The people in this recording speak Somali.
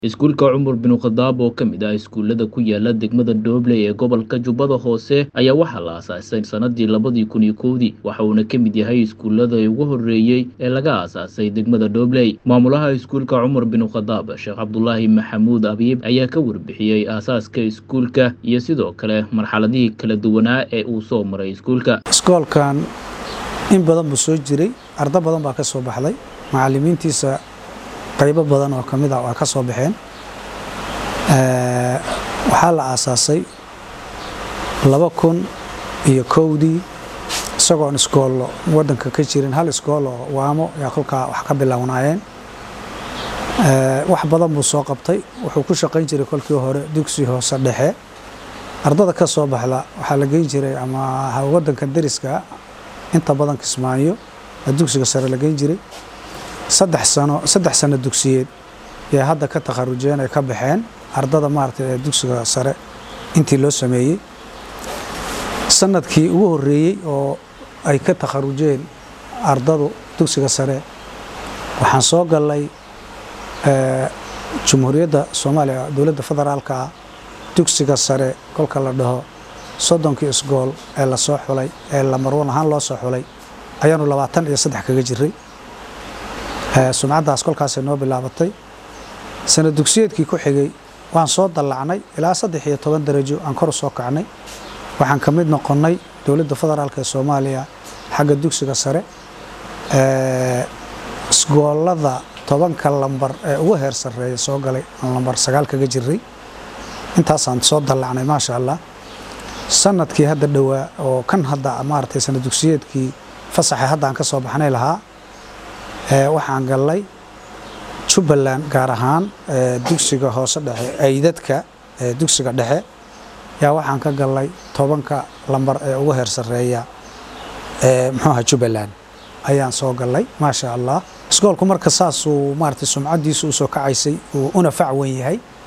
iskuulka cumar bin khadaab oo ka mid ah iskuullada ku yaala degmada dhobley ee gobolka jubbada hoose ayaa waxaa la aasaasay sanadii labadii kun iyo kowdii waxa uuna ka mid yahay iskuullada ugu horreeyey ee laga aasaasay degmada dhobley maamulaha iskuulka cumar bin khadaab sheekh cabdulaahi maxamuud abiib ayaa ka warbixiyey aasaaska iskuulka iyo sidoo kale marxaladihii kala duwanaa ee uu soo maray iskuulka iskoolkan in badan buu soo jiray ardo badan baa ka soo baxday macalimiintiisa qaybo badan oo ka mid ah waa ka soo baxeen waxaa la aasaasay laba kun iyo kowdii isagoon iskoollo waddanka ka jirin hal iskool oo waamo yaa kolkaa wax ka bilownaayeen wax badan buu soo qabtay wuxuu ku shaqayn jiray kolkii hore dugsi hoose dhexe ardada ka soo baxda waxaa la geyn jiray ama waddanka dariska inta badan kismaayo dugsiga sare la geyn jiray saddex sano saddex sano dugsiyeed yay hadda ka takharujeen ay ka baxeen ardada maaragtay ee dugsiga sare intii loo sameeyey sanadkii ugu horreeyey oo ay ka takharujeen ardadu dugsiga sare waxaan soo gallay jumhuuriyadda soomaaliya dowladda federaalka ah dugsiga sare kolka la dhaho soddonkii isgool ee lasoo xulay ee lamarwan ahaan loo soo xulay ayaanu labaatan iyo saddex kaga jiray sumcaddaas kolkaasay noo bilaabatay sanad dugsiyeedkii ku xigay waan soo dallacnay ilaa saddex iyo toban darajo aan kor u soo kacnay waxaan ka mid noqonnay dowladda federaalk ee soomaaliya xagga dugsiga sare isgoolada tobanka lambar ee ugu heer sarreeya soo galay aan lambar sagaal kaga jiray intaasaan soo dallacnay maasha allah sanadkii hadda dhowaa oo kan hadda maaragtay sanad dugsiyeedkii fasaxee hadda aan ka soo baxnay lahaa waxaan gallay jubbaland gaar ahaan dugsiga hoose dhexe aydadka dugsiga dhexe yaa waxaan ka gallay tobanka lambar ee ugu heer sarreeya muxuuaha jubbaland ayaan soo gallay maasha allah iskoolku marka saasuu maaragtay sumcaddiisu usoo kacaysay uu una fac wen yahay